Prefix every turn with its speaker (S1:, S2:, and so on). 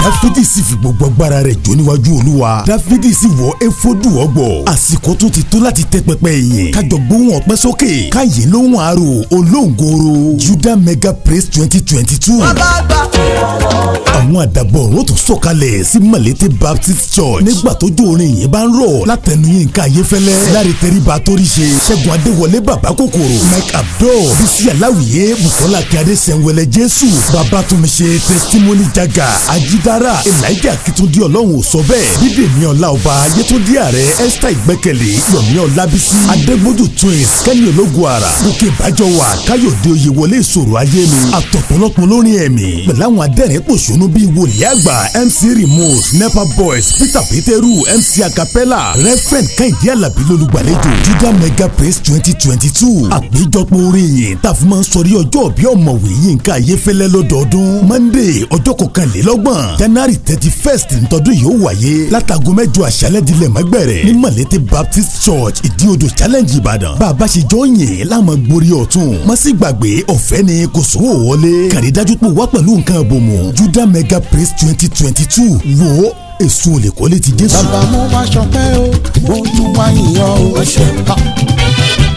S1: dáfídì sì fi gbogbo agbára rẹ̀ jó níwájú olúwa dáfídì sì wọ éfódù ọgbọ̀ àsìkò tó ti tó láti tẹ́ pẹpẹ ìyìn kájọ gbóhùn ọpẹ́ sókè káyé lóhùn àrò olóńgòrò judah mega praise twenty twenty two àwọn àdàbọ̀ ọ̀run tó sọ̀kalẹ̀ sí malete baptist church nígbà tó jó orin yìí bá ń rọ̀ látẹnu Yínká Ayéfẹ́lẹ́ láre tẹríba torí ṣe ṣẹ́gun adéwọlé bàbá kòkòrò mike abdul bísí aláwìyé bukola akíade sẹ́wẹ̀lẹ̀ jésù babatunmise testimony jaga ajidara elijah akitunde ọlọ́run ò sọ bẹ́ẹ̀ bídèmí ọláọba ayétúndí ààrẹ esther ìgbẹ́kẹ̀lé yomi ọlábísí adégbòdù twins kẹ́ni ológun ara gòkè bájọwà káyọ̀dé oyèwọlé ìṣòro ayé mi àtọ̀pọ̀lọpọ̀ lórin ẹ̀mí pẹ̀lú àwọn adẹ́rìn pòṣónú bíi wòlíì àgbà mc remote nepa boys peter peteru mc acapella reverend kẹ́hìndé alábí lólùgbàlejò judah mega praise twenty twenty two àpéjọpọ̀ orin yìí tàfi máa ń sọrí ọjọ́ bí ọ̀mọ̀wé yínká ayéfẹ́lẹ́ lọ́dọọdún monday ọjọ́ kọkànlélọ́gbọ̀n january thirty first ntọ́dún yìí ó wáyé látago mẹ́jọ àṣálẹ́ dilẹ̀ mẹ́gbẹ̀rẹ̀ ní malete baptist church ìdíodò challenge ìbàdàn bá a bá ṣe jọ yìn láàmú gborí ọ̀tún má sì gbàgbé ọ̀fẹ́ ni kò sówó wọlé kàrí dájú pé wá pẹ̀lú nǹkan àbòmọ̀ judah mega praise twenty twenty two wo èso olè kọ́lé ti jésù.
S2: bàbá mo wá ṣọpẹ́ o mo tún wá yìnyín o.